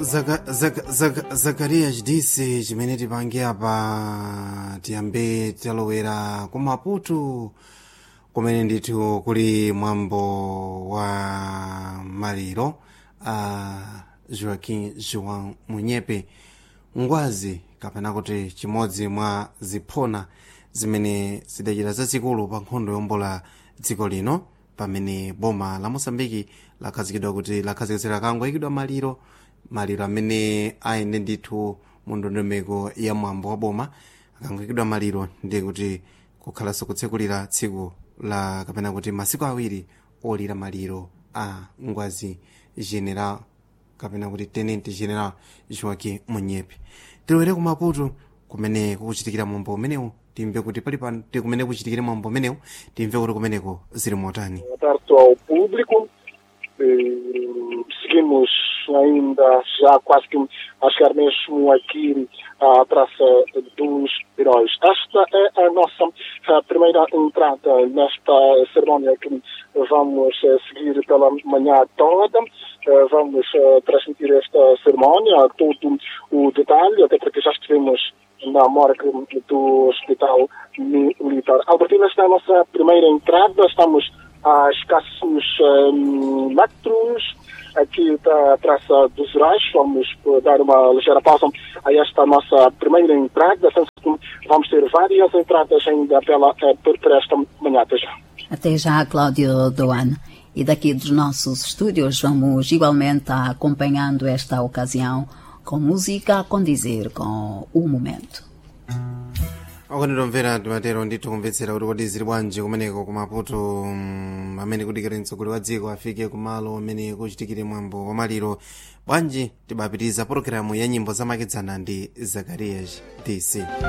Zaka- Zaka- Zaka- zakariya chidisi chimene tipange apa tiyambe talowera ku maputo kumene ndithu kuli mwambo wa maliro a joaquim joan munyepe ngwazi kapena kuti chimodzi mwa ziphona zimene zidachita zazikulu pa nkhondo yombola dziko lino pamene boma la mosambiki lakhazikidwa kuti lakhazikitsira kangoyikidwa maliro maliro amene ayende ndithu mu ndondomeko ya mwambo wa boma akangoyikidwa maliro ndiye kuti kukhalanso kutsekulira tsiku la kapena kuti masiku awiri olira maliro a ngwazi general kapena kuti tenente general joaquim munyepe tilowere ku maputo kumene kukuchitikira mwambo umenewu timve kuti pali pano ti kumene kuchitikire mwambo umenewu timve kuti kumeneko zili motani Boa tarde ao público. Eh, Seguimos ainda já quase que a chegar mesmo aqui à Praça dos Heróis. Esta é a nossa a primeira entrada nesta cerimónia que vamos eh, seguir pela manhã toda. Eh, Vamos eh, transmitir esta cerimónia, todo o detalhe, até porque já estivemos na morgue do Hospital Militar. Albertina, esta é a nossa primeira entrada. Estamos a escassos hum, metros aqui da Praça dos Heróis. Vamos eh, dar uma ligeira pausa a esta nossa primeira entrada. Sendo que Vamos ter várias entradas ainda pela, eh, por, por esta manhã. Até já. Até já, Cláudio Doane. E daqui dos nossos estúdios vamos igualmente acompanhando esta ocasião com música a condizer com o momento. akonitomvera timatero ndithu kumvetsera kuti kodi zili bwanji kumeneko kumaputo mm, amene kudikira mtsogoleri wa dziko afike kumalo amene kuchitikire mwambo wa maliro bwanji tibapitiriza pologalamu ya nyimbo zamakedzana ndi zakarias dc